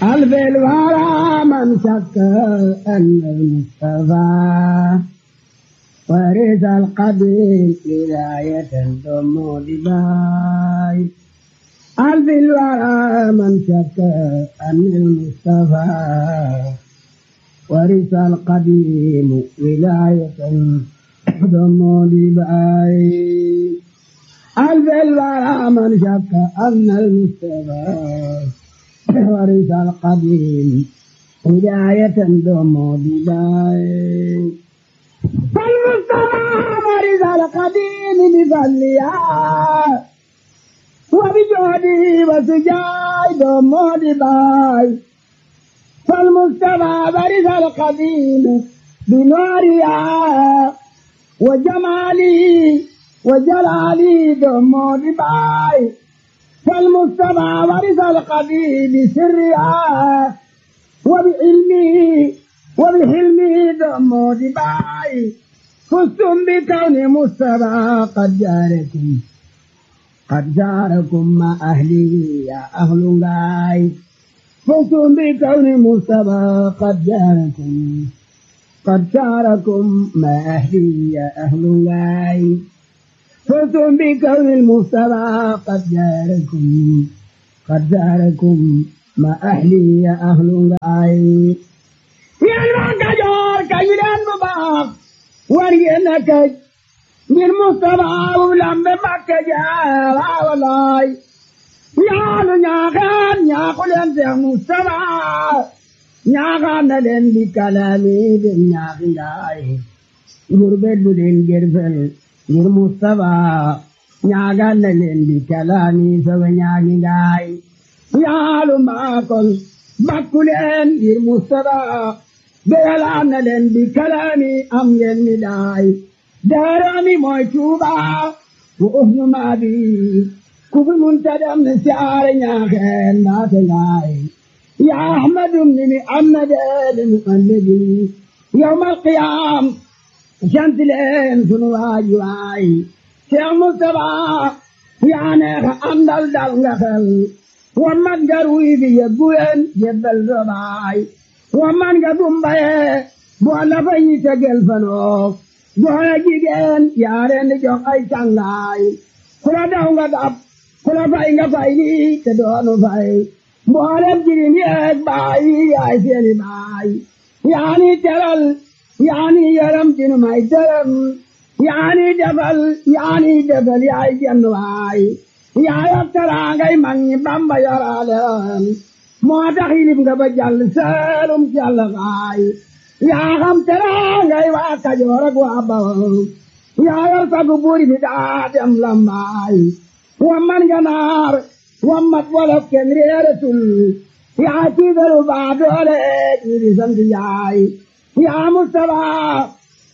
ألف الورى من شك أن المصطفى ورث القبيل ولاية ثم دباي ألف الورى من شك أن المصطفى ورث القديم ولاية ثم دباي ألف الورى من شك أن المصطفى ورث القديم هداية دوم بداية فالمصطفى ورث القديم بفضلها وبجهده وسجاي دوم بداية فالمصطفى ورث القديم بنورها وجماله وجلاله دوم بداية فالمصطفى ورث القديم بسرها وبعلمه وبحلمه دم دباي فزتم بكون مصطفى قد جاركم قد جاركم مع أهله يا أهل غاي فزتم بكون مصطفى قد جاركم قد جاركم مع أهله يا أهل غاي فزتم بكون المصطفى قد جاركم قد جاركم ما أهلي يا أهل غاي يا المنكجور كيدان مباق ورينك من مصطفى ولم بمكة جاء ولاي يا نياغان يا قلن يا مصطفى نياغان لن بكلامي بنياغي غاي غربت بدين جرفل ngir Mustapha ñaagal na leen di kalaami soga ñaagi ngaay yaalu maakol bakku leen ngir Mustapha beyalaan na leen di kalaami am ngeen mi daay daarami mooy Tuuba wo ohnu maabi kufi munta dem ne siyaare ñaaxeen naate ngaay ya ahmadum ni mi ammadee mu annabi yawmal qiyaam sant leen sunu waay waay Cheikh Moustapha yaa neex àndal dal nga xel wa man nga ruy bi yëggu leen jébbal sa baay wa man nga dumbaye boo la fa ñi tegel fanoo góor a jigéen yaa leen di jox ay càngaay ku la daw nga dab ku la fay nga fay lii te doonu fay mboolem jirim yeeg baay yaay seeni baay yaa ni teral yaani yaram dinu may dërëm yaani defal yaani defal yaay jenn waay yaay ak teraangay mag ñi bamba yoraleen moo tax yilib nga ba jàll seelum jàll waay yaa xam teraangay waa kajoor ak waa bawol yaa yor sagu buuri bi daa dem lambaay wamman ganaar wammat wolof kenn réeratul yaa tiigalu baa doole ñi di sant yaay يا مصطفى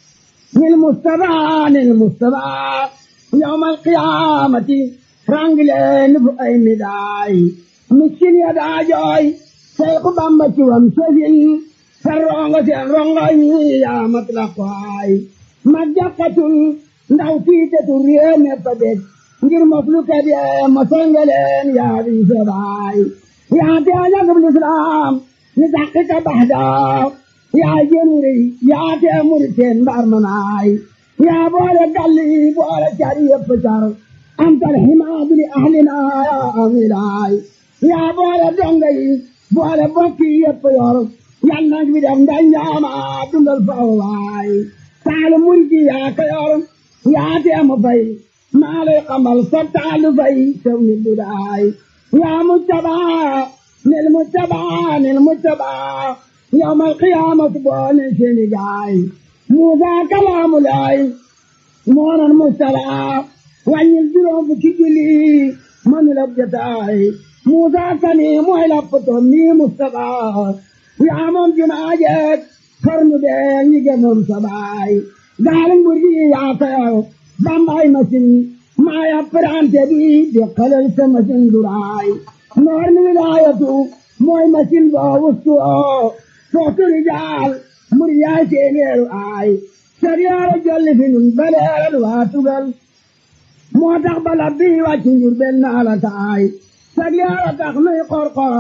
للمصطفى للمصطفى يوم القيامة رانجلين بأي مداي مسكين يدا جوي سيق بامبا شوام سجل سرونغ سرونغ يا مطلقاي مجاقة ndaw fiitatu réew me fa dég ngir mafluka bi masangaleen yaa di sabaay yaa te ajagab lislaam ni taxika baxdaa yaa jënuri yaa tee muri teen mbaar manaay yaa boole galli boole cari yëpp car antal himaadu li ahlina yaa amilaay yaa boole donga yi boole bokki yëpp yor yal nag bi def nda ñaama dundal fawaay taalu mulki yaa ko yor yaa tee mu fay maa lay xamal sa taalu fay sew ni dudaay yaa mujtabaa nil mujtabaa nil mujtabaa يوم القيامة بون سنجاي موسى كلام الله مون المستلع وان الجروب كجلي من لبجتاي موسى كني مويلة بطني مستقى يا من جناجك خرم بين يجنون سباي قال مرجي يا تيو بامباي مسين ما يفران تبي دقل سمسين دراي نور من ولايته موي مسين باوستو footu rijaal muri yaay seeneeru aay sariyaara jolli fi nun baleeral waa tugal moo tax bala bii wàcc njur benn ala taay sariyaara tax nuy qorqoral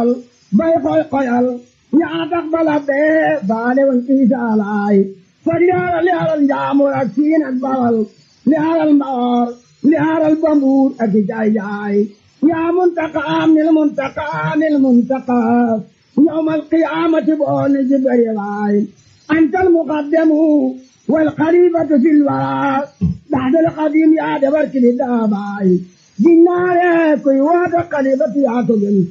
bay koy koyal yaa tax bala bee baale woon Isa laay far yaara li aral njaamur ak siin ak bawal li aral mbaor li aral bambuur ak i jaay jaay yaa muntaqaam nil muntaqaa nil muntaqaa yawmal qiyaamati booni jibari laay antal muqaddamu wal xalifatu fil waraa baxdal xadim yaa dabar kili daabaay jinnaare kuy woote xalifatu yaa ko gën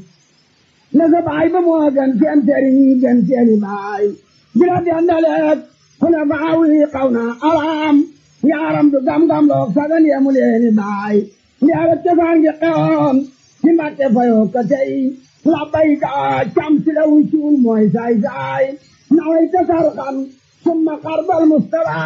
na sa baay ba moo gën seen sëriñ gën seeni baay bila dendaleek kuna baawi xaw na araam yaaram du gam-gam loog sagan yemu leeni baay yaara cosaan gi xewoon ci mbàkke fayoo ko tey labbayka cam si la wucuul mooy saay saay naway tasarxan summa xarbal mustara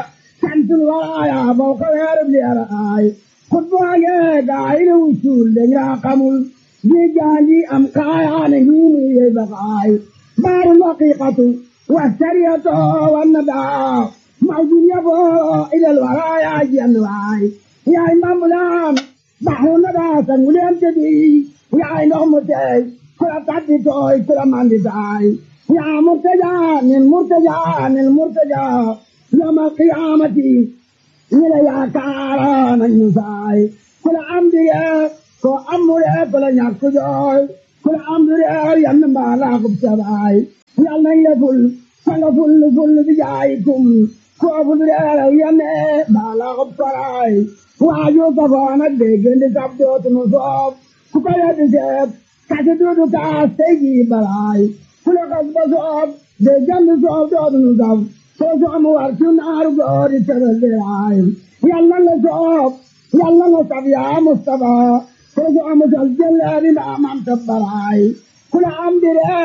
santul waraaya bow ko weerub leera aay xutbaage gaay la wucuul dañ raa xamul ji jaandi am kaayaane ngiinu yey bakaay baaru laqiqatu wa sariyatu wa nadaa mawjud yabo ilal waraaya jenn waay yaay mambulaan baxru nadaa sanguleen tebi yaay ndox mu teey kula taddi tooy kula mandi taay yaa murtaja nin murtaja nin murtaja yawmal qiyaamati ñi la yaakaara nañu saay kula am dige ko amure kula ñàkk jooy kula am dige yann mbaala kub sabaay yal nañ la ful sanga ful ful bi jaayikum ko ful dige yanne mbaala kub saraay waaju safoon ak déggandi sab dootunu soob ku ko yeddi seet kasi duudu kaas tey jii balaay ku la xas ba soob déggandi soob dootunu sab soo soomu war ci naaru goori tëral diraay yàlla la soob yàlla la sab yaa Mustafa soo soomu sal jëleeri ndaa mam tabbaraay ku la am dire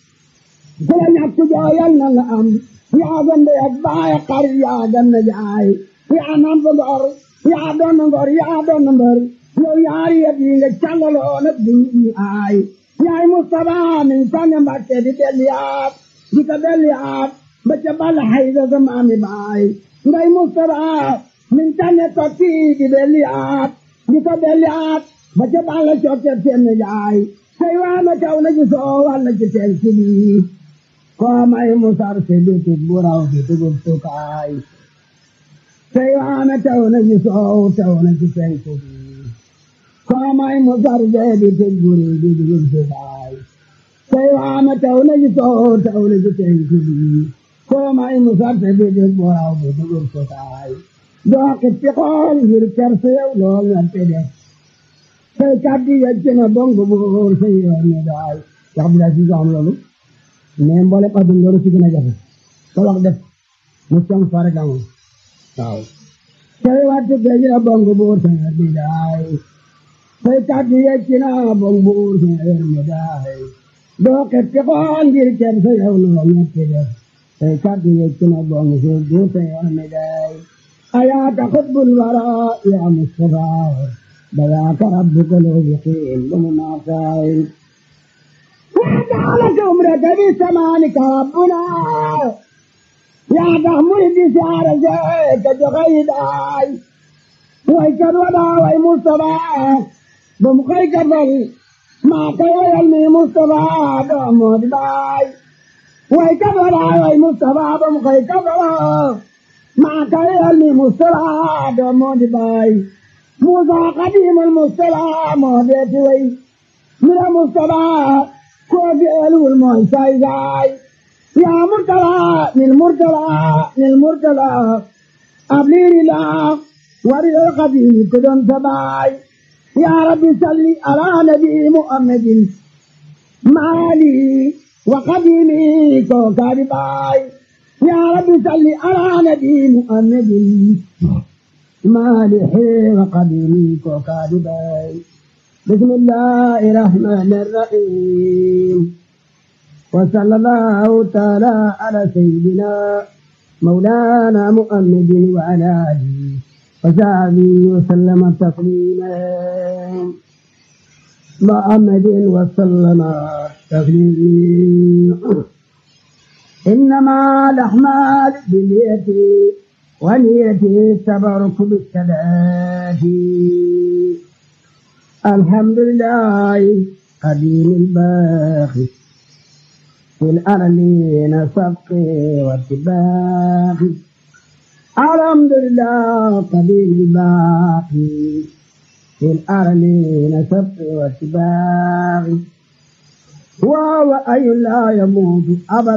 ku la ñàkk joo yàlla la am yaa gande ak baay xar yaa ganna jaay yaa nam fa ngor yaa doon ngor yaa doon mbër yow yaari yëpp yi nga càllaloo nag di ñu aay yaay Mustafa min sànni Mbàkke di delliyaat di ko delliyaat ba ca balla hayda sa maami baay ngay Mustafa min sànni tokki di delliyaat di ko delliyaat ba ca balla cokke seen jaay say waa na kaw na ci soo walla ci seen sibi koo may musar si bitik bu raw bi dugub tukaay say waa na taw na ci soow taw na ci penku bi koo may musar bee bi tig buri bi dugub tukaay say waa na taw na ci soow taw na ci penku bi koo may musar si bitik bu raw bi dugub tukaay doo xippi xool ngir kerse yow lool nga te def say kaddi yecc na bongo buur say yoon ne daay wax bi daa si am loolu mais mboolem adduna loolu si gën a jafe sa wax def mu song fare gamu waaw say wattu géej na bongo buur sa yoon ne daay say kaddi yecc na bongo buur sa yoon ne daay doo xippi xool ngir kerse yow lool nga te def say kaddi yecc na bongo buur sa yoon ne daay ayaaka xutbul wara ya Mustafa بذاك ربك الوفقين بمناصائب وجعلك عمرك بثمانك ربنا يا تحمل بسعر زيك جغيداي ويكد ودا وي مصطفى بمخيك فل ما كي يلمي مصطفى بمود باي ويكد ودا وي مصطفى بمخيك فل ما كي يلمي مصطفى بمود باي موسى قديم المصطفى مهديت وي من المصطفى كوفي ألو المعساي زاي يا مرتلى من مرتلى من مرتلى أبلير لا ورد القديم كدن سباي يا رب صل على نبي محمد مالي وقديمي كوكب باي يا رب صل على نبي محمد مالح وقديمي كوكادباي بسم الله الرحمن الرحيم وصلى الله تعالى على سيدنا مولانا محمد وعلى آله وصحبه وسلم تسليما محمد وسلم تسليما إنما الأعمال باليد ونيته التبرك بالصلاة الحمد لله قديم الباقي في الأرلين سبقي واتباقي الحمد لله قديم الباقي في الأرلين سبقي واتباقي وهو أي لا يموت أبدا